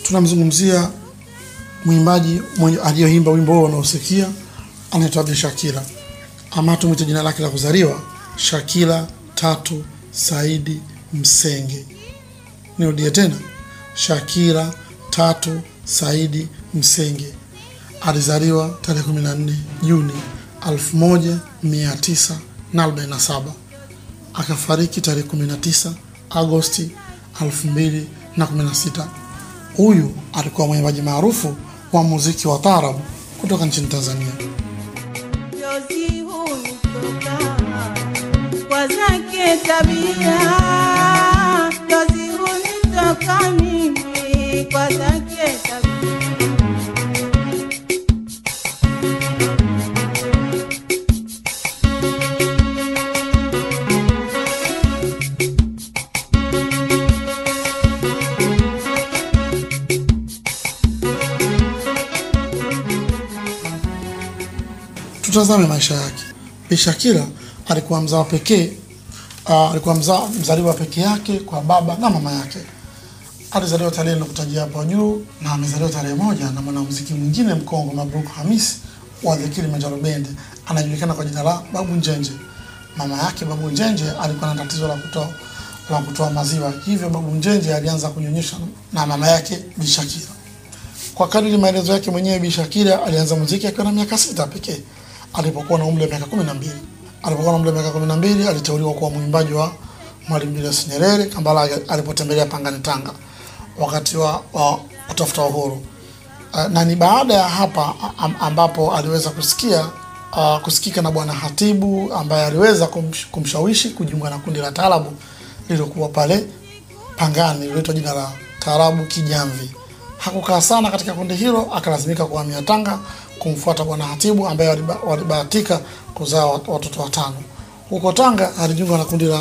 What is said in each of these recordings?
tunamzungumzia mwimbaji mwenye aliyoimba wimbo huo unaosikia anaitwa Bi Shakira, ama tumwite jina lake la kuzaliwa Shakira Tatu Saidi Msenge. Nirudie tena, Shakira Tatu Saidi Msenge alizaliwa tarehe 14 Juni 1947 akafariki tarehe 19 Agosti 2016. Huyu alikuwa mwimbaji maarufu wa muziki wa taarabu kutoka nchini Tanzania. Jozi huyu toka kwa zake tabia, Jozi huyu toka mimi kwa zake tabia. Tutazame maisha yake. Bi Shakira alikuwa mzao pekee uh, alikuwa mza, mzaliwa pekee yake kwa baba na mama yake. Alizaliwa tarehe nilokutajia hapo juu na amezaliwa tarehe moja na mwanamuziki mwingine mkongwe Mabruk Hamis wa The Kilimanjaro Band, anajulikana kwa jina la Babu Njenje. Mama yake Babu Njenje alikuwa na tatizo la kutoa la kutoa maziwa, hivyo Babu Njenje alianza kunyonyesha na mama yake Bi Shakira. Kwa kadiri maelezo yake mwenyewe, Bi Shakira alianza muziki akiwa na miaka sita pekee alipokuwa na umri wa miaka kumi na mbili. Alipokuwa na umri wa miaka kumi na mbili aliteuliwa kuwa mwimbaji wa Mwalimu Julius Nyerere Kambala alipotembelea Pangani, Tanga wakati wa, wa kutafuta uhuru. Uh, na ni baada ya hapa am, ambapo aliweza kusikia uh, kusikika na Bwana Hatibu ambaye aliweza kumsh, kumshawishi kujiunga na kundi la taarabu lililokuwa pale Pangani lililoitwa jina la Taarabu Kijamvi. Hakukaa sana katika kundi hilo, akalazimika kuhamia Tanga kumfuata Bwana Hatibu ambaye waliba- walibahatika kuzaa wat- watoto watano. Huko Tanga alijiunga na kundi la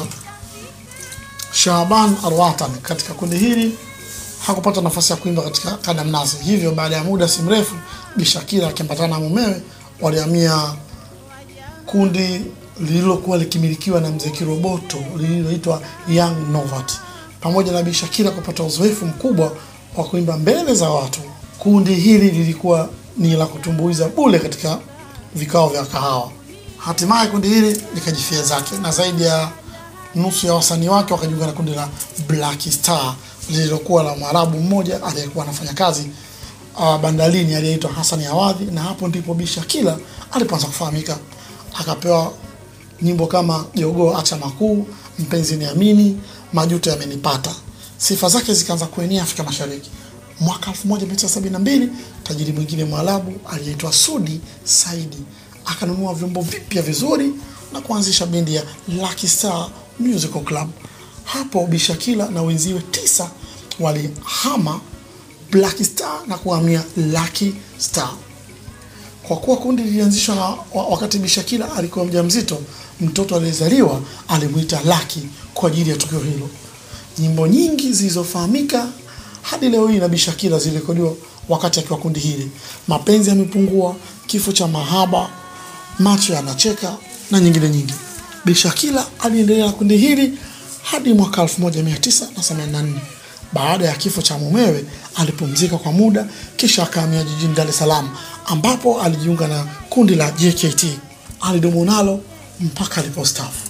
Shaban Alwatan. Katika kundi hili hakupata nafasi ya kuimba katika kada mnazi, hivyo baada ya muda si mrefu Bi Shakira akiambatana na mumewe walihamia kundi lililokuwa likimilikiwa na mzee Kiroboto lililoitwa Young Novat. Pamoja na Bi Shakira kupata uzoefu mkubwa wa kuimba mbele za watu, kundi hili lilikuwa ni la kutumbuiza bule katika vikao vya kahawa. Hatimaye kundi hili likajifia zake na zaidi ya nusu ya wasanii wake wakajiunga na kundi la Black Star lililokuwa la Mwarabu mmoja aliyekuwa anafanya kazi uh, bandarini aliyeitwa Hassan Awadhi, na hapo ndipo Bi Shakira alipoanza kufahamika. Akapewa nyimbo kama Jogoo Acha Makuu, Mpenzi Niamini, Majuto Yamenipata. Sifa zake zikaanza kuenea Afrika Mashariki. Mwaka 1972 tajiri mwingine Mwarabu aliyeitwa Sudi Saidi akanunua vyombo vipya vizuri na kuanzisha bendi ya Lucky Star Musical Club. Hapo Bi Shakira na wenziwe tisa walihama Black Star na kuhamia Lucky Star. Kwa kuwa kundi lilianzishwa na wa- wakati Bi Shakira alikuwa mjamzito, mtoto aliyezaliwa alimwita Lucky kwa ajili ya tukio hilo. Nyimbo nyingi zilizofahamika hadi leo hii na Bi Shakira zilirekodiwa wakati akiwa kundi hili: mapenzi yamepungua, kifo cha mahaba, macho yanacheka na nyingine nyingi. Bi Shakira aliendelea na kundi hili hadi mwaka 1984. Baada ya kifo cha mumewe alipumzika kwa muda, kisha akahamia jijini Dar es Salaam ambapo alijiunga na kundi la JKT. Alidumu nalo mpaka alipostaafu.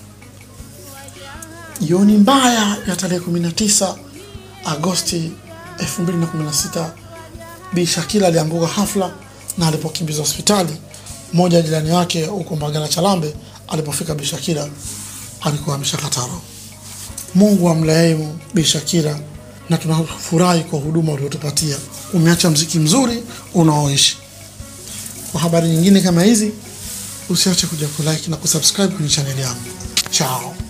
Jioni mbaya ya tarehe 19 Agosti 2016 Bi Shakira alianguka hafla na alipokimbizwa hospitali, mmoja wa jirani wake huko Mbagala Chalambe, alipofika Bi Shakira alikuwa ameshakata roho. Mungu amrehemu Bi Shakira na tunafurahi kwa huduma uliotupatia. Umeacha mziki mzuri unaoishi. Kwa habari nyingine kama hizi, usiache kuja kulike na kusubscribe kwenye chaneli yangu. Chao.